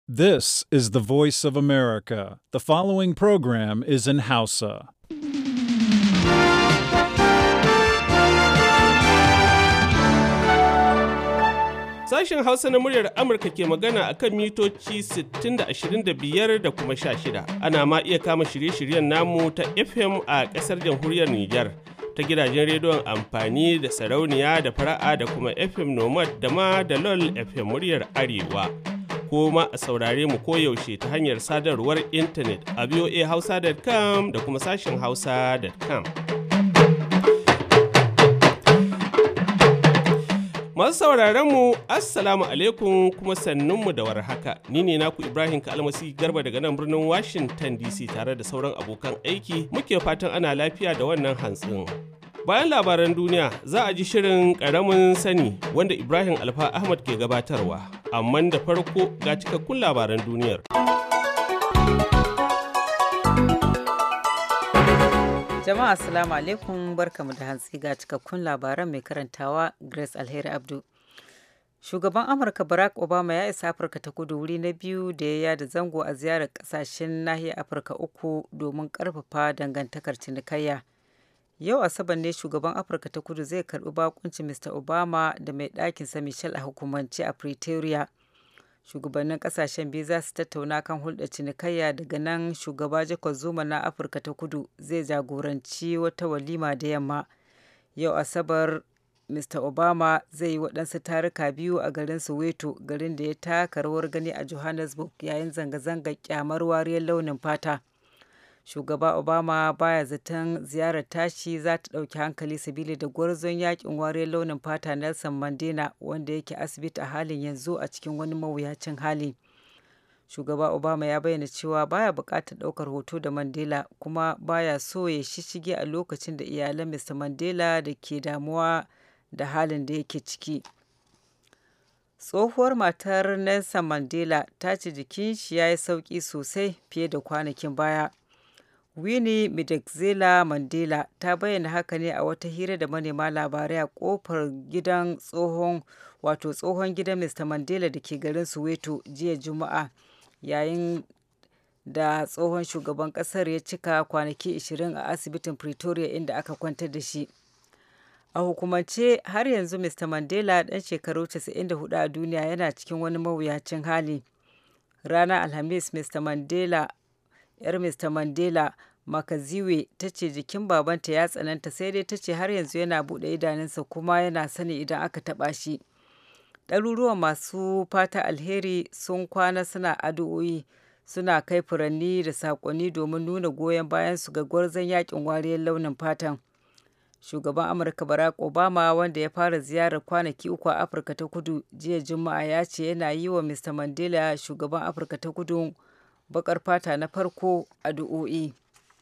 This is the voice of America. The following program is in Hausa. Sashen Hausa na muryar Amurka ke magana a kan mitoci 60 da 25 da kuma 16. Ana ma iya kama shirye-shiryen namu ta FM a ƙasar jamhuriyar Nijar ta gidajen rediyon amfani da sarauniya da fara'a da kuma FM Nomad da ma da LOL FM muryar Arewa. Ko ma a saurare mu koyaushe ta hanyar sadarwar intanet a voahausa.com da kuma sashen hausa.com. Masu sauraron mu Assalamu alaikum kuma sannunmu da warhaka. Ni ne naku Ibrahim Kalmasi Garba daga nan birnin Washington DC tare da sauran abokan aiki muke fatan ana lafiya da wannan hantsin. Bayan labaran duniya za a ji shirin ƙaramin sani wanda Ibrahim Alfa Ahmad ke gabatarwa, amma da farko ga cikakkun labaran duniyar. Jama'a Assalamu alaikum barkamu da hantsi ga cikakkun labaran mai karantawa Grace Alheri Abdu. Shugaban Amurka Barack Obama ya isa Afirka ta kudu wuri na biyu da ya yada zango a ziyarar kasashen nahiyar Afirka uku domin karfafa dangantakar cinikayya. Yau Asabar ne shugaban Afirka ta kudu zai karbi bakuncin Mr. Obama da mai ɗakinsa Michelle a hukumance a Pretoria. shugabannin kasashen biyu za su tattauna kan hulɗar cinikayya daga nan shugaba jacob zuma na afirka ta kudu zai jagoranci wata walima da yamma yau asabar mr obama zai yi waɗansu taruka biyu a garin soweto garin da ya taka rawar gani a johannesburg yayin zanga-zangar kyamar wariyar launin fata shugaba obama baya zaton ziyarar tashi za ta ɗauki hankali sabili da gwarzon yakin wariyar launin fata nelson mandela wanda yake asibiti a halin yanzu a cikin wani mawuyacin hali shugaba obama ya bayyana cewa baya buƙatar ɗaukar hoto da mandela kuma baya so ya shishige a lokacin da iyalan mr mandela da ke damuwa da halin da yake ciki tsohuwar matar nelson mandela ta ce jikin shi ya yi sauƙi sosai fiye da kwanakin baya Winnie Madikizela Mandela ta bayyana haka ne a wata hira da manema labarai a kofar gidan tsohon wato tsohon gidan Mr. Mandela da ke garin Soweto jiya Juma'a yayin da tsohon shugaban kasar ya cika kwanaki 20 a asibitin Pretoria inda aka kwantar da shi. A hukumance har yanzu Mr. Mandela ɗan shekaru 94 a duniya yana cikin wani mawuyacin hali. Ranar Alhamis Mr. Mandela 'yar Mr. Mandela Makaziwe ta ce jikin babanta ya tsananta sai dai ta ce har yanzu yana buɗe idanunsa kuma yana sani idan aka taɓa shi. Ɗaruruwan masu fata alheri sun kwana suna addu'o'i suna kai furanni da saƙonni domin nuna goyon bayansu ga gwarzon yakin wariyar launin fatan. Shugaban Amurka Barack Obama wanda ya fara ziyarar kwanaki uku a Afirka ta Kudu jiya Juma'a ya ce yana yi wa Mr. Mandela shugaban Afirka ta Kudu bakar fata na farko addu'o'i.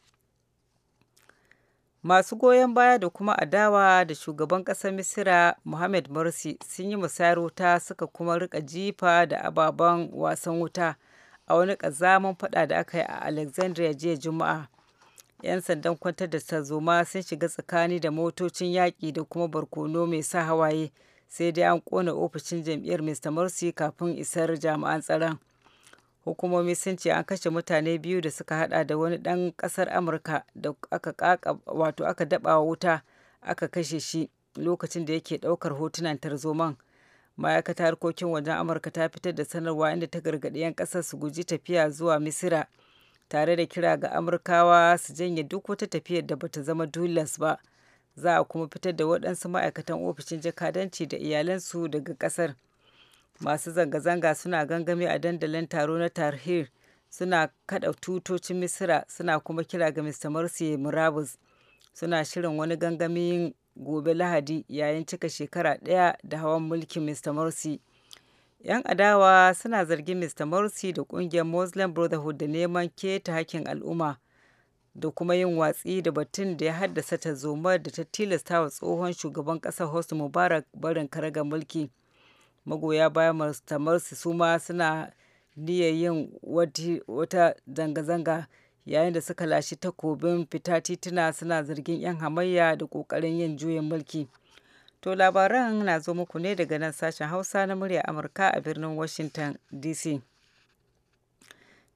Masu goyon baya da kuma adawa da shugaban ƙasar Misira Mohamed Morsi sun yi musayar wuta suka kuma rika jifa da ababen wasan wuta a wani ƙazaman fada da aka yi a Alexandria jiya Juma'a. 'Yan sandan kwantar da tarzoma sun shiga tsakani da motocin yaƙi da kuma barkono mai sa hawaye sai dai an ƙona ofishin jam'iyyar Mr. Morsi kafin isar jami'an tsaron. hukumomi sun ce an kashe mutane biyu da suka hada da wani dan kasar amurka da aka kaka wato aka daba wuta aka kashe shi lokacin da yake daukar hotunan tarzoman ma'aikatar harkokin wajen amurka ta fitar da sanarwa inda ta gargaɗi 'yan ƙasar su guji tafiya zuwa misira tare da kira ga amurkawa su janye duk wata tafiyar da bata zama dulas ba za a kuma fitar da waɗansu ma'aikatan ofishin jakadanci da iyalansu daga ƙasar. masu zanga-zanga suna gangami a dandalin taro na tarhir suna kada tutocin misira suna kuma kira ga mr morsi murabus suna shirin wani gangamin gobe lahadi yayin cika shekara ɗaya da hawan mulkin mr morsi yan adawa suna zargin mr morsi da kungiyar muslim brotherhood da neman keta hakkin al'umma da kuma yin watsi da batun da ya haddasa tarzomar da ta tilasta wa tsohon shugaban ƙasar hosni mubarak barin karagar mulki magoya bayan Mr. Morsi su ma suna niyyar yin wata zanga-zanga yayin da suka lashe takobin fita tituna suna zargin 'yan hamayya da ƙoƙarin yin juyin mulki. To labaran na zo muku ne daga nan sashen Hausa na murya Amurka a birnin Washington DC.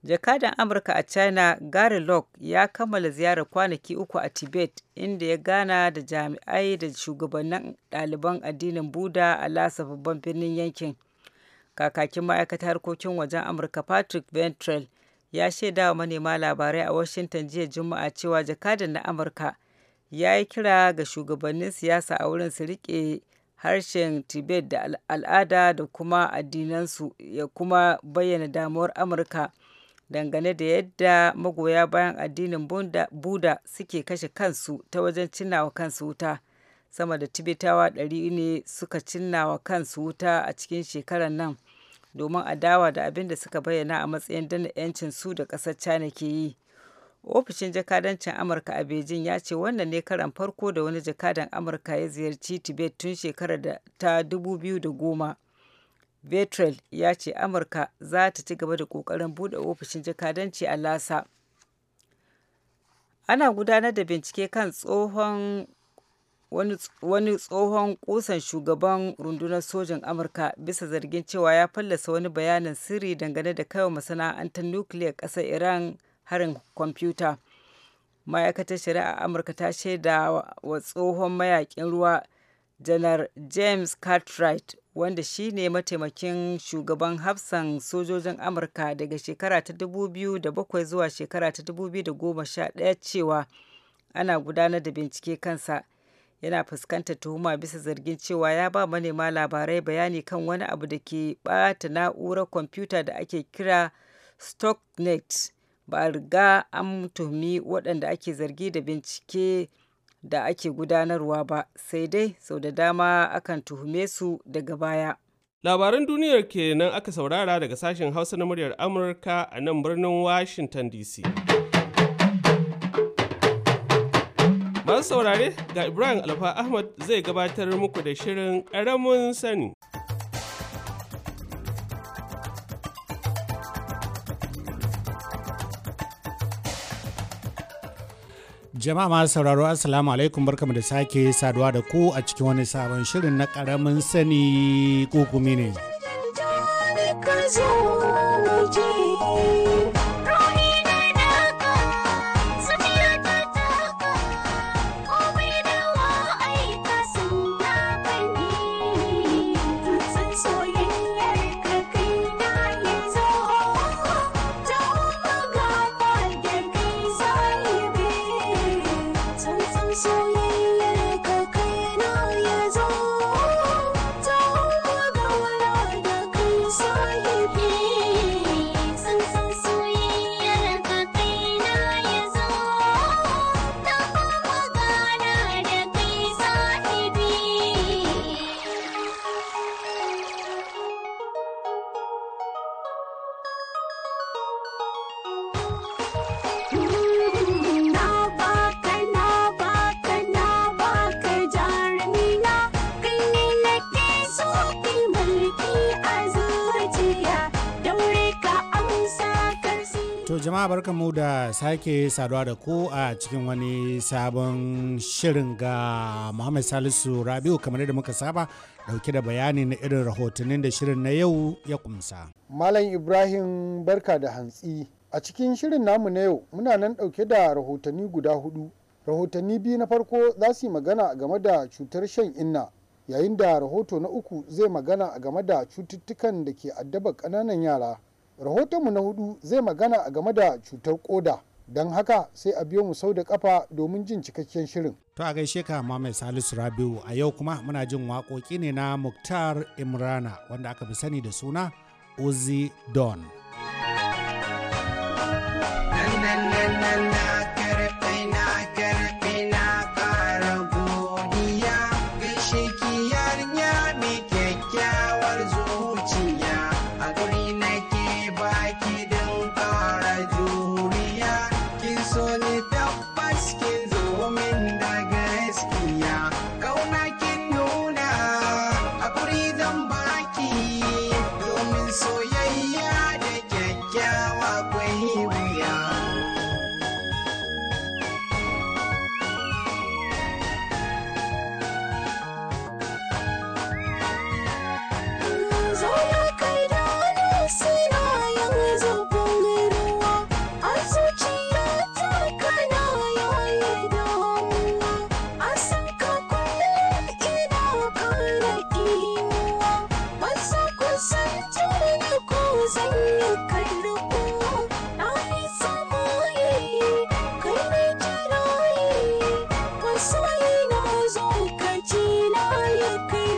jakadan amurka a china gary locke ya kammala ziyarar kwanaki uku a tibet inda ya gana da jami'ai da shugabannin ɗaliban addinin buda a lasa babban birnin yankin kakakin ma'aikatar harkokin wajen amurka patrick ventrell ya shaida wa manema labarai a washington jiya juma'a cewa jakadan na amurka ya yi kira ga shugabannin siyasa a wurin su rike harshen tibet da al'ada da kuma addinansu ya kuma bayyana damuwar amurka dangane da yadda magoya bayan addinin buda suke kashe kansu ta wajen cinnawa kansu wuta sama da tibetawa ɗari ne suka cinnawa kansu wuta a cikin shekarar nan domin adawa da abin da suka bayyana a matsayin dana 'yancin su da ƙasar china ke yi ofishin jakadancin amurka a beijing ya ce wannan ne karan farko da wani jakadan amurka ya ziyarci tibet tun shekarar da ta 2010 Vetrel ya ce Amurka za ta ci gaba da ƙoƙarin buɗe ofishin jakadanci a Lasa. Ana gudanar da bincike kan tsohon wani tsohon kusan shugaban rundunar sojin Amurka bisa zargin cewa ya fallasa wani bayanin sirri dangane da kaiwa masana'antar nukiliyar ƙasar Iran harin kwamfuta. Ma'aikatar shari'a Amurka ta shaida wa tsohon mayakin ruwa janar James Cartwright wanda shi ne mataimakin shugaban hafsan sojojin amurka daga shekara ta 2007 zuwa shekara ta 2011 cewa ana gudanar da bincike kansa yana fuskantar tuhuma bisa zargin cewa ya ba manema labarai bayani kan wani abu da ke bata na'urar kwamfuta da ake kira stocknet ba a riga an tuhumi waɗanda ake zargi da bincike da ake gudanarwa ba sai dai sau da dama akan tuhume su daga baya. Labaran duniyar kenan aka saurara daga sashen Hausa na muryar Amurka a nan birnin Washington DC. Masu saurare ga Ibrahim Alfa Ahmad zai gabatar muku da shirin ƙaramin sani. Jama'a masu sauraro Assalamu alaikum barkamu da sake saduwa da ku a cikin wani sabon shirin na karamin sani kukumi ne. To jama'a barkanmu da sake saduwa da ku a cikin wani sabon shirin ga Muhammad Salisu Rabiu kamar yadda muka saba dauke da bayani na irin rahotannin da shirin na yau ya kumsa. Malam Ibrahim barka da hantsi. A cikin shirin namu na yau muna nan dauke da rahotanni guda hudu. Rahotanni biyu na farko za su yi magana game da cutar shan inna yayin da rahoto na uku zai magana game da cututtukan da ke addaba ƙananan yara. rahotonmu na hudu zai magana a game da cutar koda don haka sai a biyo mu sau da kafa domin jin cikakken shirin. To a gaishe ka mai Salisu Rabiu a yau kuma muna jin waƙoƙi ne na Muktar Imrana wanda aka fi sani da suna Uzi Don. soyayya da sanya karko na yi samaye kai ne jiraye masoyi na zo ka ce na ya kai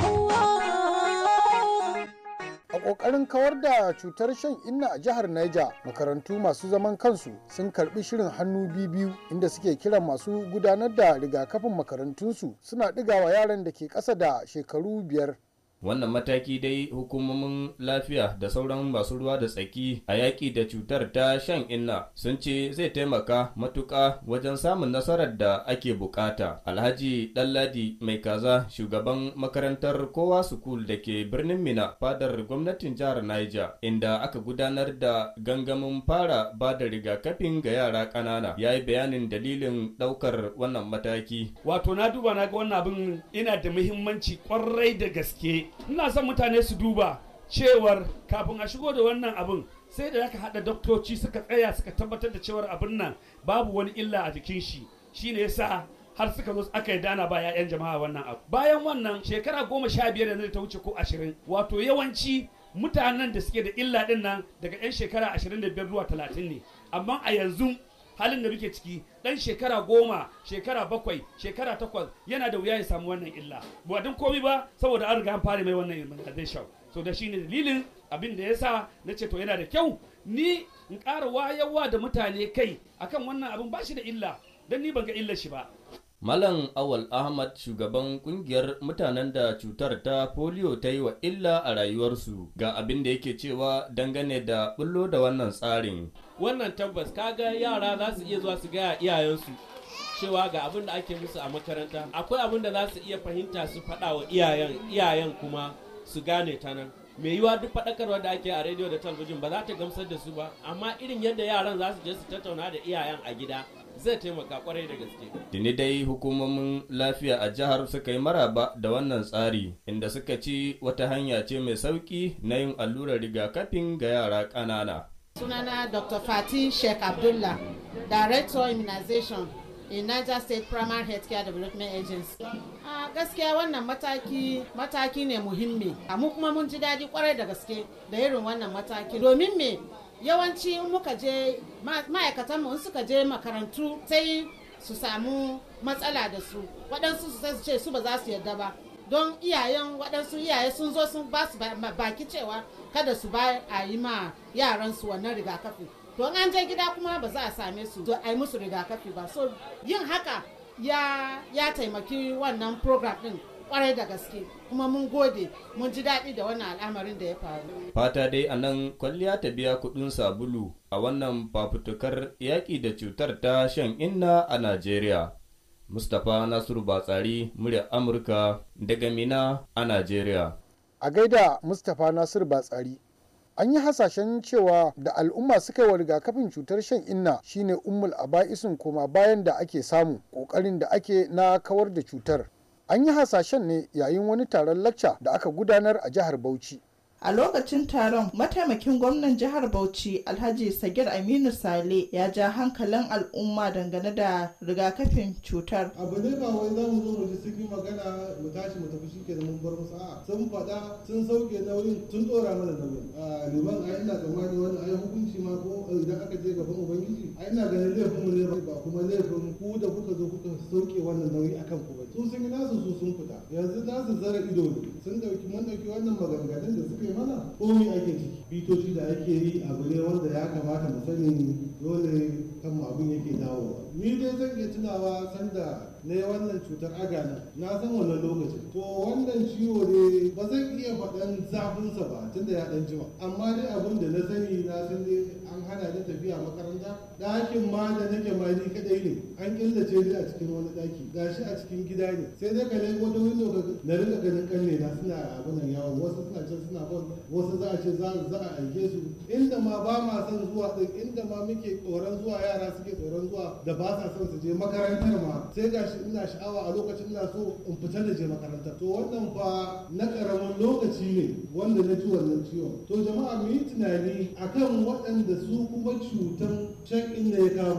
rabuwa a ƙoƙarin kawar da cutar shan inna a jihar Niger makarantu masu zaman kansu sun karbi shirin hannu biyu inda suke kiran masu gudanar da rigakafin makarantunsu suna ɗigawa yaran da ke ƙasa da shekaru biyar wannan mataki dai hukumomin lafiya da sauran masu ruwa da tsaki a yaƙi da cutar ta shan inna sun ce zai taimaka matuƙa wajen samun nasarar da ake bukata alhaji ɗanladi mai kaza shugaban makarantar kowa sukul da ke birnin mina fadar gwamnatin jihar niger inda aka gudanar da gangamin fara ba da rigakafin ga yara ƙanana ya yi bayanin dalilin ɗaukar wannan mataki wato na duba na ga wannan abin ina da muhimmanci kwarai da gaske ina son mutane su duba cewar kafin a shigo da wannan abin sai da aka haɗa doktoci suka tsaya suka tabbatar da cewar abin nan babu wani illa a jikin shi shine yasa har suka zo aka yi dana ba 'ya'yan jama'a wannan abu bayan wannan shekara goma sha biyar yanzu da ta wuce ko ashirin wato yawanci mutanen da suke da illa din nan daga 'yan shekara ashirin da biyar zuwa talatin ne amma a yanzu halin da muke ciki dan shekara goma shekara bakwai shekara takwas yana da wuya ya samu wannan illa ba don komi ba saboda an riga an fara mai wannan immunization so da shine dalilin abin da yasa na ce to yana da kyau ni in ƙara wayarwa da mutane kai akan wannan abin ba shi da illa don ni ban ga illar shi ba Malam Awal Ahmad shugaban kungiyar mutanen da cutar ta polio ta yi wa illa a rayuwarsu ga abin da yake cewa dangane da bullo da wannan tsarin. wannan tabbas kaga yara za su iya zuwa su gaya iyayensu cewa ga abin da ake musu a makaranta akwai abin da za su iya fahimta su faɗa wa iyayen iyayen kuma su gane ta nan mai yiwa duk faɗakarwa da ake a rediyo da talabijin ba za ta gamsar da su ba amma irin yadda yaran za su je su tattauna da iyayen a gida zai taimaka kwarai da gaske Tuni dai hukumomin lafiya a jihar suka yi maraba da wannan tsari inda suka ci wata hanya ce mai sauki na yin allurar rigakafin ga yara ƙanana. Sunana Dr. Fatih Sheikh Abdullah, Director Immunization in Niger State Primary Healthcare Development Agency. A gaskiya wannan mataki mataki ne muhimmi. A mu kuma mun ji daɗi kwarai da gaske da irin wannan mataki. Domin me yawanci in muka je ma'aikatanmu in suka je makarantu sai su samu matsala da su waɗansu su sai su ce su ba za su yarda ba don iyayen waɗansu iyaye sun zo sun ba su baki cewa kada su ba a yi ma yaransu wannan rigakafi don an je gida kuma ba za a same su a yi musu rigakafi ba so yin haka ya, ya taimaki wannan program ɗin kwarai da gaske kuma mun gode mun ji daɗi da wannan al'amarin da ya faru Fata dai a nan kwalliya ta biya kuɗin sabulu a wannan fafutukar yaƙi da cutar ta shan inna a Najeriya. Mustapha Nasiru Batsari, murya Amurka daga Mina a Najeriya. a gaida mustapha nasir batsari an yi hasashen cewa da al'umma suka yi wa rigakafin cutar shan inna shine ummul aba'isin koma bayan da ake samu kokarin da ake na kawar da cutar an yi hasashen ne yayin wani taron lacca da aka gudanar a jihar bauchi A lokacin taron, mataimakin gwamnan jihar Bauchi Alhaji Sagir Aminu Sale ya ja hankalin al'umma dangane da rigakafin cutar. abu ne ba wai za mu zo mu ji sun yi magana mu tashi mu tafi shike mun bar musu a'a sun faɗa sun sauke nauyin sun ɗora mana nauyin a liman a ina tsammani wani ai hukunci ma ko idan aka je gaban ubangiji a ina ganin laifin mu ne ba kuma laifin ku da kuka zo kuka sauke wannan nauyi akan ku bane su sun yi nasu su sun fita yanzu za su zara ido ne sun dauki mun dauki wannan maganganun da suka yi mana komai ake ciki bitoci da ake yi abu ne wanda ya kamata mu sani dole kan abin yake dawowa ni dai zan iya tunawa sanda na yi wannan cutar agana na san wannan lokacin to wannan ciwo ne ba zan iya faɗan zafinsa ba tunda ya ɗan jima amma dai abin da na sani na san dai an hana ni tafiya makaranta ɗakin ma da nake ma ni kaɗai ne an killace ni a cikin wani ɗaki gashi a cikin gida ne sai dai ka leko ta windo ka na rika ganin kanne na suna abin nan yawon wasu suna can suna bon wasu za a ce za a aike su inda ma ba ma son zuwa ɗin inda ma muke tsoron zuwa yara suke tsoron zuwa da ba sa son su je makarantar ma sai gashi ina sha'awa a lokacin ina so in fita da je makarantar to wannan fa na karamin lokaci ne wanda na ci wannan ciwon to jama'a mu yi tunani akan waɗanda su kuma cutan shan inda ya kama su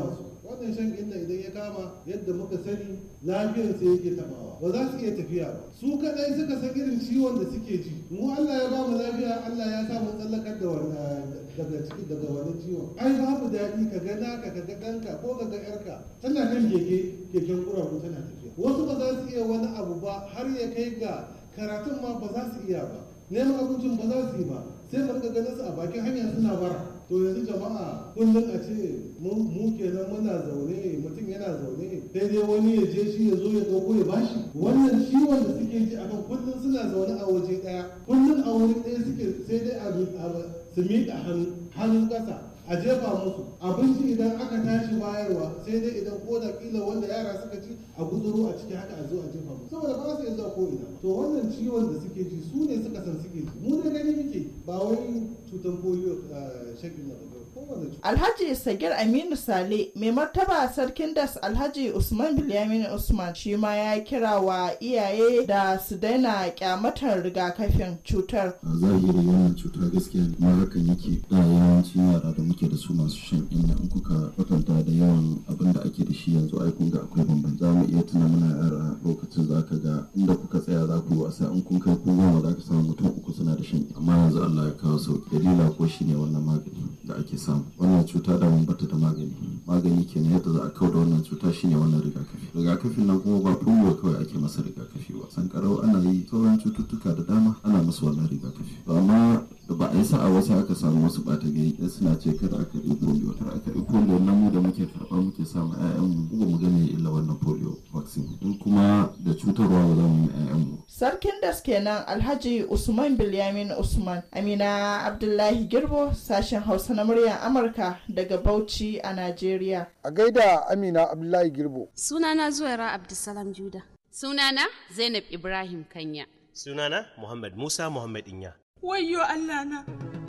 wannan shan inna idan ya kama yadda muka sani lafiyar sai yake tabawa ba za su iya tafiya ba su kadai suka san irin ciwon da suke ji mu Allah ya ba mu lafiya Allah ya sa mu tsallakar da wannan daga ciki daga wani ciwon ai babu daɗi ka ga naka ka ga ɗanka ko ka ga ƴarka tana kan keke keken kuraku tana tafiya wasu ba za su iya wani abu ba har ya kai ga karatun ma ba za su iya ba neman abincin ba za su yi ba sai mu rika ganin su a bakin hanya suna bara to yanzu jama'a kullum a ce mu kenan muna zaune mutum yana zaune sai dai wani ya je shi ya zo ya ɗauko ya bashi wannan ciwon da suke ji akan kullum suna zaune a waje ɗaya kullum a wuri ɗaya suke sai dai a su miƙa hannun ƙasa a jefa musu abinci idan aka tashi bayarwa sai dai idan ko da kila wanda yara suka ci a gutsuro a ciki haka a zo a jefa musu saboda ba su iya zuwa ko ina to wannan ciwon da suke ji su ne suka san suke ji mu ne gani muke ba wai cutan polio shakin na ba kowane cuta Alhaji Sagir Aminu Sale mai martaba sarkin das Alhaji Usman Bilyamin Usman shi ma ya kira wa iyaye da su daina kyamatar rigakafin cutar. a zahiri wannan cuta gaskiya ne kuma hakan yake da yawancin yara da muke da su masu shan inna in kuka kwatanta da yawan abin da ake da shi yanzu ai kun ga akwai bambanci za mu iya tuna muna yara lokacin za ka ga inda kuka tsaya za ku yi wasa in kun kai kun goma za ka samu mutum uku suna da shan inna amma yanzu Allah ya kawo sauki dalila ko shine wannan magani da ake samu wannan cuta da mun bata da magani magani kenan yadda za a kau da wannan cuta shine wannan rigakafi rigakafin nan kuma ba polio kawai ake masa rigakafi ba sankarau ana yi sauran cututtuka da dama ana musu wannan rigakafi to amma da ba a yi sa'a wasu aka samu wasu ɓata gari ɗaya suna ce kada aka yi polio kada aka yi polio nan mu da muke karɓa muke samu ƴaƴanmu ba mu gane illa wannan polio vaccine in kuma da cutarwa ba za mu yi ƴaƴanmu Sarkin das kenan Alhaji Usman Bilyamin Usman Amina Abdullahi Girbo sashen Hausa na muryar Amurka daga Bauchi a Najeriya. a gaida amina abdullahi girbo Sunana Zuwaira Abdulsalam Juda. Sunana Zainab Ibrahim Kanya. Sunana Muhammad Musa Muhammad Inya. Wayyo Allah na,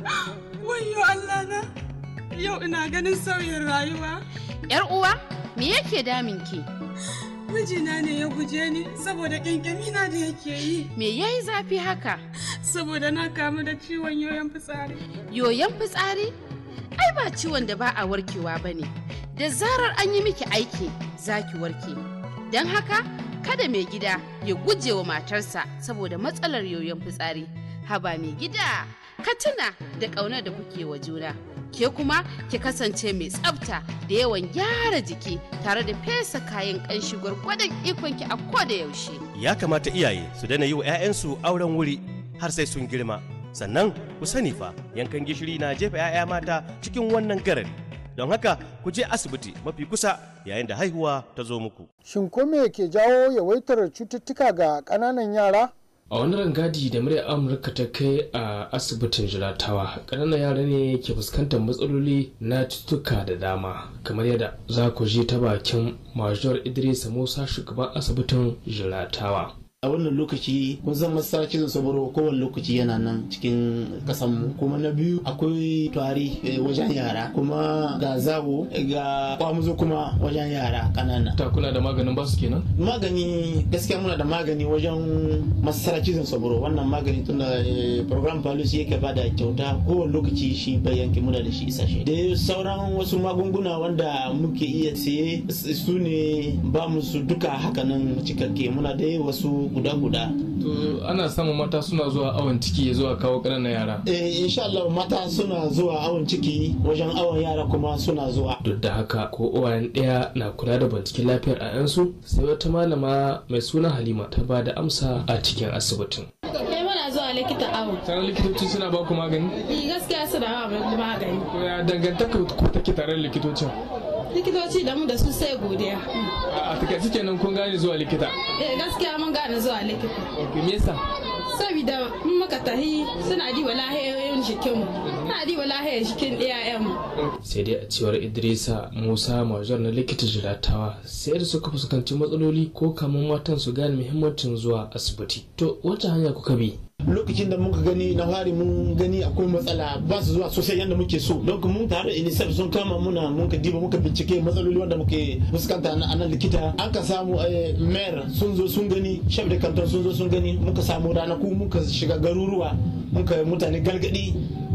wayyo Allah na, yau ina ganin sauyin rayuwa. Yar uwa, me yake daminki? Mijina ne ya guje ni saboda ƙyanƙyamina da yake yi. Me yayi zafi haka? Saboda na kamu da ciwon yoyon fitsari. Yoyon fitsari? Ai ba ciwon da ba a warkewa ba ne. Da zarar an yi miki aiki, za ki warke. Don haka, kada mai gida ya guje wa matarsa saboda matsalar yoyon fitsari. Haba mai gida, ka tuna da ƙaunar da kuke wa juna. Ke kuma ki kasance mai tsafta da yawan gyara jiki tare da fesa kayan ƙanshi gwargwadon ikonki a koda yaushe. Ya kamata iyaye su daina yi wa 'ya'yansu auren wuri har sai sun girma. Sannan ku sani fa yankan gishiri na jefa 'ya'ya mata cikin wannan garari. Don haka ku je asibiti mafi kusa yayin da haihuwa ta zo muku. shin ko me ke jawo yawaitar cututtuka ga ƙananan yara a wani rangadi da muryar amurka ta kai a asibitin jiratawa ƙananan yara ne ke fuskantar matsaloli na cututtuka da dama kamar yadda za ku ji ta bakin major idris musa shugaban asibitin jiratawa a wannan lokaci kun san masar cizon sabaro kowane lokaci yana nan cikin kasanmu kuma na biyu akwai tari eh, wajen yara kuma ga zawo ga kwamuzo kuma wajen yara kanana ta kuna da maganin basu kenan magani gaskiya muna da magani wajen masar cizon sabaro wannan magani tun da eh, program policy yake bada kyauta kowane lokaci shi bai yanke muna da shi isashe da sauran wasu magunguna wanda muke iya siye su ne ba mu su duka hakanan cikakke muna da wasu guda-guda. to ana samun mata suna zuwa awon ciki ya zuwa kawo ƙananan yara Eh, insha Allah mata suna zuwa awon ciki wajen awon yara kuma suna zuwa. duk da haka ko uwayen ɗaya na kula da binciken lafiyar 'ya'yansu sai wata malama mai suna halima ta ba da amsa a cikin asibitin Kai muna zuwa likita awo. sauran likitoci suna ba ku magani Ni gaskiya suna ba mu magani. to ya dangantaka ku take tare da likitocin Likitoci da mu da su sai godiya. a a takaice kenan kun gane zuwa likita Eh gaskiya mun gane zuwa likita. ok me yasa Saboda mun muka tahi suna diba lahiyoyin jikinmu. Suna diba lahiyar jikin iyayenmu. sai dai a cewar idrisa musa majar na likita jiratawa sai da suka fuskanci matsaloli ko kamun matan su gane muhimmancin zuwa asibiti to wata hanya kuka bi Lokacin da muka gani na fari mun gani akwai matsala ba su zuwa sosai yadda muke so. Don mun tare da UNICEF sun kama muna mun ka diba muka bincike matsaloli wanda muke fuskanta na nan likita. An ka samu eh, mayor sun zo sun gani, chef de canton sun zo sun gani, muka samu ranaku muka shiga garuruwa, muka yi mutane gargadi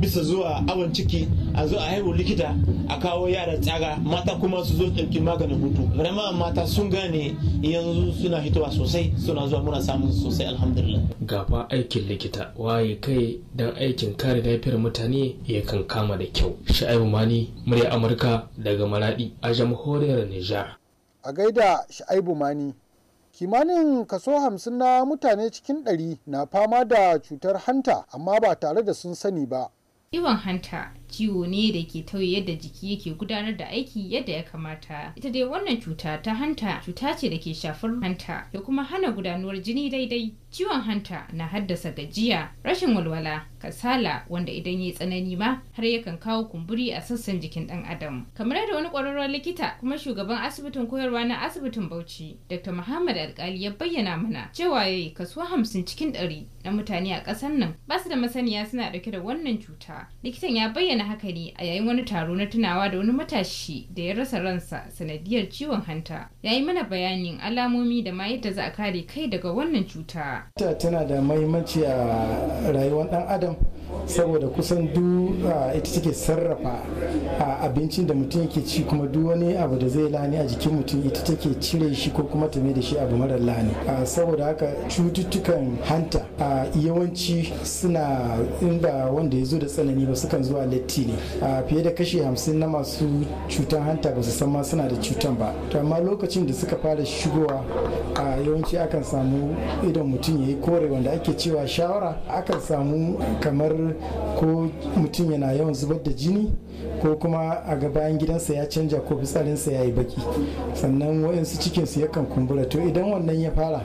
bisa zuwa awon ciki a zo a haihu likita a kawo yara tsaga mata kuma su zo ɗauki maganin hutu vraiment mata sun gane yanzu suna hitowa sosai suna zuwa muna samun sosai alhamdulillah gaba aikin likita waye kai don aikin kare lafiyar mutane ya kan kama da kyau sha'ibu mani murya amurka daga maradi a jamhuriyar nijar a gaida sha'ibu mani kimanin kaso hamsin na mutane cikin ɗari na fama da cutar hanta amma ba tare da sun sani ba Ciwon hanta ciwo ne da ke tauye yadda jiki yake gudanar da aiki yadda ya kamata. Ita dai wannan cuta ta hanta cuta ce da ke shafar hanta da kuma hana gudanuwar jini daidai. Ciwon hanta na haddasa gajiya, rashin walwala, kasala wanda idan ya yi tsanani ma har yakan kawo kumburi a sassan jikin ɗan adam. Kamar yadda wani ƙwararren likita kuma shugaban asibitin koyarwa na asibitin Bauchi, Dr. Muhammad Alkali ya bayyana mana cewa yayi kaso hamsin cikin ɗari na mutane a ƙasar nan ba su da masaniya suna ɗauke da wannan cuta. Likitan ya bayyana haka ne a yayin wani taro na tunawa da wani matashi da ya rasa ransa sanadiyar ciwon hanta. Ya yi mana bayanin alamomi da ma yadda za a kare kai daga wannan cuta. ta tana da mahimmanci a rayuwar dan adam saboda kusan duk ita take sarrafa abincin da mutum yake ci kuma duk wani abu da zai lani a jikin mutum ita take cire shi ko kuma ta mai da shi abu mara lani saboda haka cututtukan hanta yawanci suna inda wanda ya zo da tsanani ba sukan zuwa latti ne fiye da kashi hamsin na masu cutan hanta ba su san ma suna da cutan ba to amma lokacin da suka fara shigowa yawanci akan samu idan mutum ya yi kore wanda ake cewa shawara akan samu kamar ko mutum yana yawan zubar da jini ko kuma a ga bayan gidansa ya canja ko fitsarinsa ya yi baki sannan waɗansu cikinsu yakan kumbura to idan wannan ya fara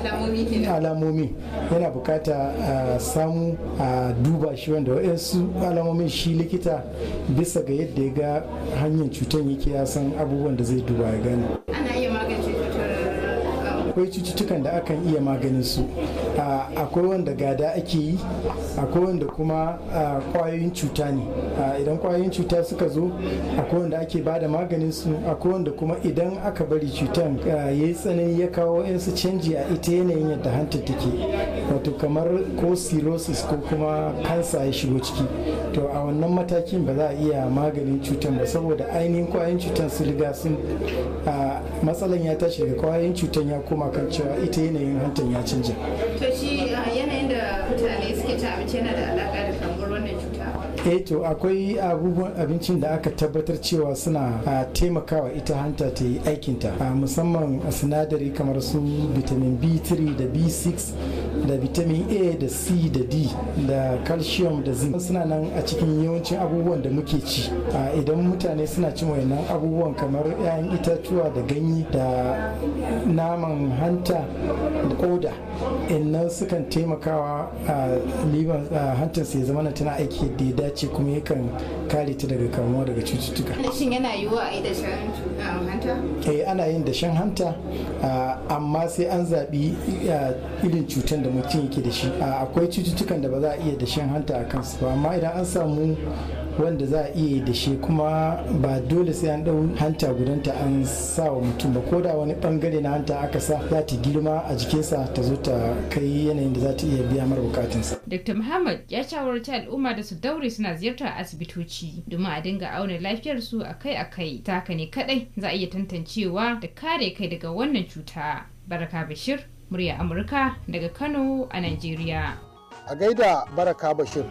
alamomi yana bukata a samu a duba shi wanda waɗansu alamomin shi likita bisa ga yadda ya ga hanyar cutar yake ya san abubuwan da zai duba ya gane Ana iya magance akwai cututtukan da akan iya maganin su akwai wanda gada ake yi akwai wanda kuma kwayoyin cuta ne idan kwayoyin cuta suka zo akwai wanda ake ba da maganin su akwai wanda kuma idan aka bari cutan ya yi tsanani ya kawo yansu canji a ita yanayin yadda hanta take wato kamar ko cirrhosis ko kuma kansa ya shigo ciki to a wannan matakin ba za a iya maganin cutan ba saboda ainihin kwayoyin cutan su riga sun matsalan ya tashi daga kwayoyin cutan ya koma kan cewa ita yanayin hantan ya canja To shi yanayin da mutane suke ci abinci yana da alaƙa da kamar wannan cuta. eh to akwai abubuwan abincin da aka tabbatar cewa suna taimakawa ita hanta ta yi aikinta musamman a sinadari kamar su vitamin b3 da b6 da vitamin a da c da d da calcium da zinc suna nan a cikin yawancin abubuwan da muke ci idan mutane suna cin wayannan abubuwan kamar 'ya'yan itatuwa da ganye da naman hanta da koda innan sukan taimakawa a liban hantarsa ya zama tana aiki yadda ya dace kuma yakan kare ta daga kamuwa daga cututtuka Shin yana yiwuwa a yi da shan hanta? eh ana yin dashen hanta amma sai an zaɓi irin cutar da mutum yake da shi akwai cututtukan da ba za a iya dashen hanta a kansu ba amma idan an samu wanda za a iya da shi kuma ba dole sai an ɗau hanta gudanta an sa wa mutum ba ko da wani bangare na hanta aka sa za ta girma a jikinsa ta zo ta kai yanayin da za ta iya biya mara bukatunsa. Dr. Muhammad ya shawarci al'umma da su daure suna ziyartar asibitoci domin a dinga auna lafiyarsu akai-akai. Ta haka ne kadai za a iya tantancewa da kare kai daga wannan cuta. Baraka Bashir, murya Amurka daga Kano a Najeriya. A gaida Baraka Bashir.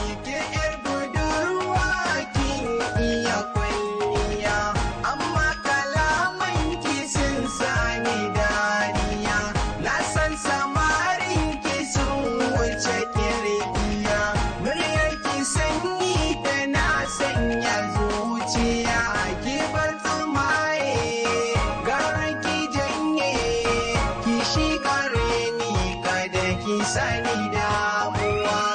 Sani damuwa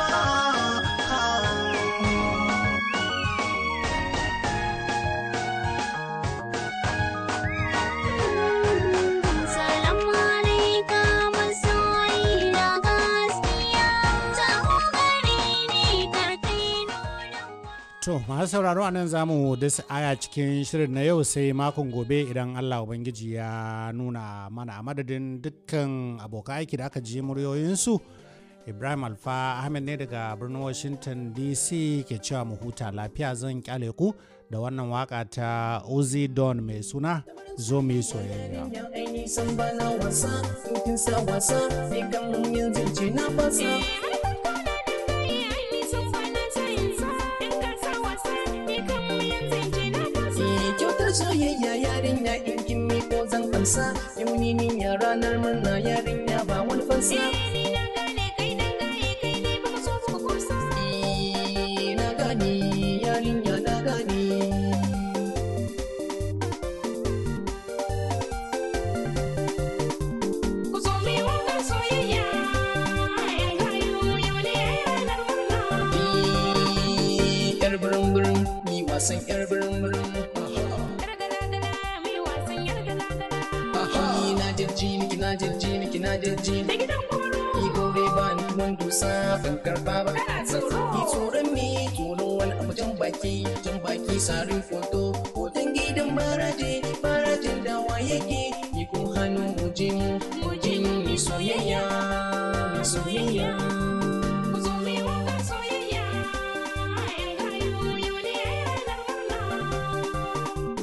Salamu alaikum masoyi na gaskiya, taho gare ni karkai To, masu sauraro a nan za mu dasa aya cikin shirin na yau sai makon gobe idan Allah Ubangiji ya nuna mana a madadin dukkan abokan aiki da aka ji muryoyinsu ibrahim alfa ahmed ne daga birnin washington dc ke cewa mu huta lafiya zan kyale ku da wannan waka ta ozi don mai suna zo mu yi soyayya aini san bana wasa in kin sa wasa ni kan yanzu ce na fasa Eh, kyautar soyayya yarinya in kin miko zan fansa yau ni ni ya ranar murna yarinya ba wani fansa Eh, na gane yarinya na gane Ku zo mi wakar soyayya, ‘yan gayu yau ne ranar murna. yar birin birin ni wasan yar birin birin na jirji ni kina jirji ni kina jirji ni ni gobe ba ni kuma dusa ban karba ba ni tsoron me tsoron wani abu jan baki jan baki sarin foto hoton gidan baraje barajin dawa yake ni kun hannu mu je mu mu je mu mi soyayya mi soyayya Ku zo mi wakar soyayya, ‘yan gayu yau ne ranar murna.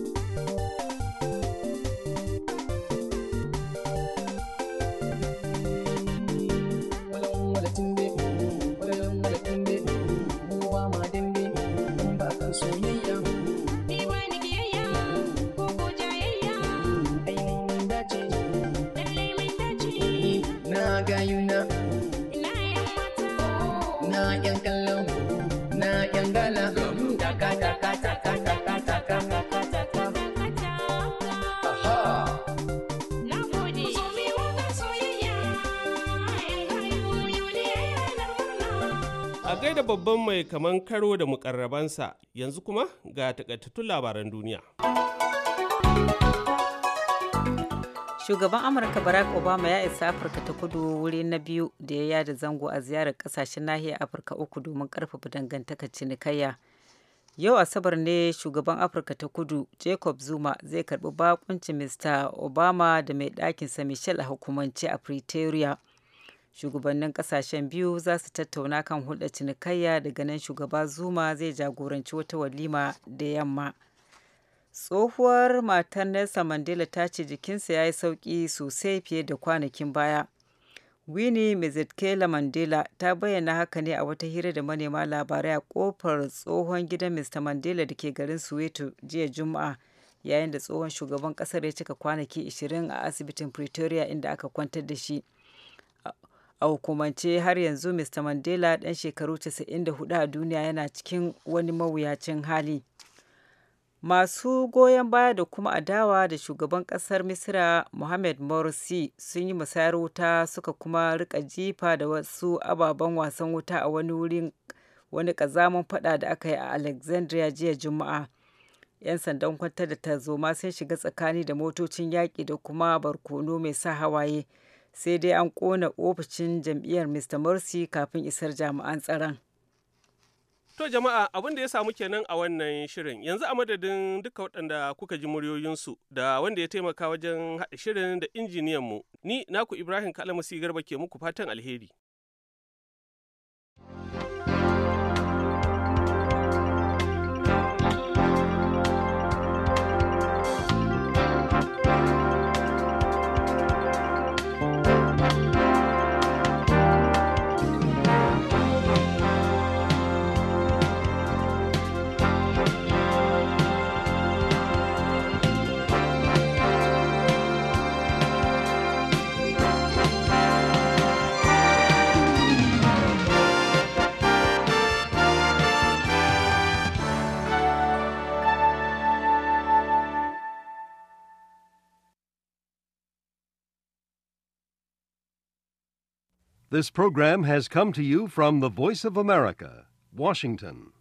wala timbe wala wala timbe mu ba ma dimbe mun ba kan soyayya Ni ba ni kiyayya, ko ko jayayya, ai mun dace lallai mun dace. na gayuna Ina ‘yan mata, na yan kallon na yan gala taka taka taka taka taka taka taka aha na gode. Ku zo mi wakar soyayya, ‘yan gayu yau ne ranar murna. A gaida babban mai kaman karo da mukarrabansa yanzu kuma ga takaitattun labaran duniya. Shugaban Amurka Barack Obama ya isa Afirka ta kudu wuri na biyu da ya yada zango a ziyarar kasashen nahiyar Afirka uku domin karfafa dangantakar cinikayya. Yau Asabar ne shugaban Afirka ta kudu Jacob Zuma zai karbi bakuncin Mr. Obama da mai ɗakinsa Michelle a hukumance a Pretoria. Shugabannin kasashen biyu za su tattauna kan hulɗar cinikayya daga nan shugaba Zuma zai jagoranci wata walima da yamma. tsohuwar matar Nelson Mandela ta ce jikinsa ya yi sauƙi sosai fiye da kwanakin baya. Winnie Mezetkela Mandela ta bayyana haka ne a wata hira da manema labarai a kofar tsohon gidan Mr. Mandela da ke garin Soweto jiya Juma'a yayin da tsohon shugaban kasar ya cika kwanaki 20 a asibitin Pretoria inda aka kwantar da shi. A hukumance har yanzu Mr. Mandela ɗan shekaru 94 a duniya yana cikin wani mawuyacin hali. masu goyon baya da kuma adawa da shugaban kasar misira mohamed morsi sun yi musayar wuta suka kuma rika jifa da wasu ababen wasan wuta a wani wurin wani kazaman fada da aka yi a alexandria jiya juma'a 'yan sandan kwantar da tarzoma sun shiga tsakani da motocin yaƙi da kuma barkono mai sa hawaye sai dai an ƙona ofishin jam'iyyar mr morsi kafin isar jami'an tsaron To jama'a abin da ya samu kenan a wannan shirin yanzu a madadin duka waɗanda kuka ji muryoyinsu da wanda ya taimaka wajen haɗa shirin da injiniyanmu ni naku Ibrahim Kalamusi Garba ke muku fatan alheri. This program has come to you from the Voice of America, Washington.